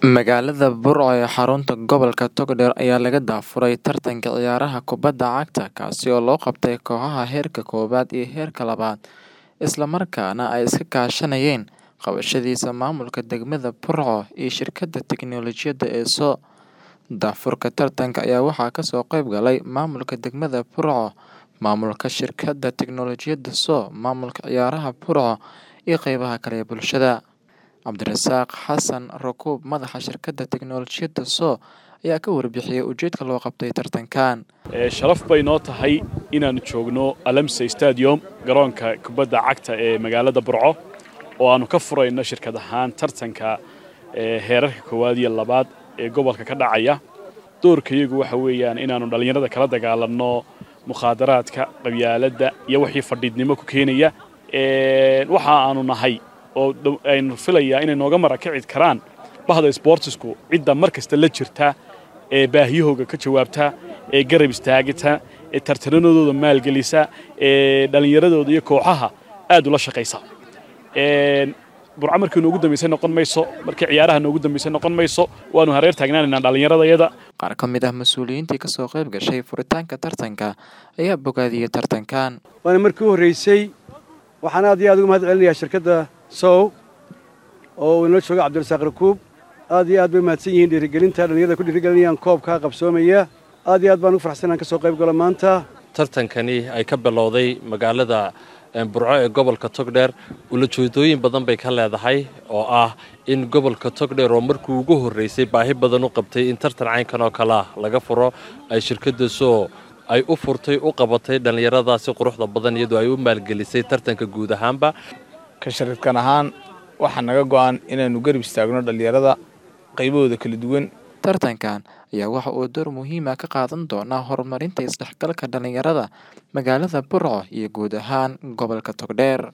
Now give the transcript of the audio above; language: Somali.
Magaalada Burco ee xarunta gobolka Togdheer ayaa laga daafuray tartanka ciyaaraha kubadda cagta kaasi oo loo qabtay kooxaha heerka koowaad iyo heerka labaad isla markaana ay iska kaashanayeen qabashadiisa maamulka degmada Burco iyo shirkadda tiknoolajiyadda ee soo daafurka tartanka ayaa waxaa kasoo qayb galay maamulka degmada Burco, maamulka shirkadda tiknoolajiyadda soo, maamulka ciyaaraha Burco iyo qeybaha kale ee bulshada. Cabdirasaaq Xasan Rakuub madaxa shirkadda tiknoolajiyadda soo ayaa ka warbixiyay ujeedka loo qabtay tartankan. sharaf bay noo tahay inaannu joogno alamsey stadium garoonka kubadda cagta ee magaalada burco oo aannu ka furayno shirkad ahaan tartanka heerarka koowaad iyo labaad ee gobolka ka dhacaya doorkayagu waxa weeyaan inaannu dhallinyarada kala dagaalanno mukhaadaraadka qabyaaladda iyo wixii fadhiidnimo ku keenaya waxa aanu nahay oo aynu filayaa inay nooga marakici karaan bahda sboortisku cidda mar kasta la jirta ee baahiyahooga ka jawaabta ee garab istaagita ee tartaranadooda maalgelisa ee dhallinyaradooda iyo kooxaha aad ula shaqaysa burco markii noogu dambaysay noqon mayso markii ciyaaraha noogu dambaysay noqon mayso waanu hareer taagnaanaynaa dhallinyaradayada Qaar ka mid ah mas-uuliyiintii kasoo qayb gashay furitaanka tartanka ayaa bogaadiyey tartankan. waana markii u horreysay waxaan aad iyo aad uga mahad celinayaa shirkadda sow oo uu inoo jooga cabdirasaaq rakuub aad iyo aad bay mahadsan yihiin dhiirigelinta dhallinyarada ku dhiirigelinayaan koobkaa qabsoomaya aad iyo aad baan ugu farxsan inaan ka soo qayb galo maanta tartankani ay ka bilowday magaalada burco ee gobolka togdheer ulajeedooyin badan bay ka leedahay oo ah in gobolka togdheer oo markii ugu horreysay baahi badan u qabtay in tartan caynkan oo kale ah laga furo ay shirkadda soo ay u furtay u qabatay dhallinyaradaasi quruxda badan iyadoo ay u maalgelisay tartanka guud ahaanba ka sharifkan ahaan waxaa naga go'an inaannu garab istaagno dhallinyarada qaybahooda kala duwan Tartankan ayaa waxa uu door muhiim ah ka qaadan doonaa horumarinta isdhexgalka dhalinyarada magaalada Burco iyo guud ahaan gobolka Togdheer.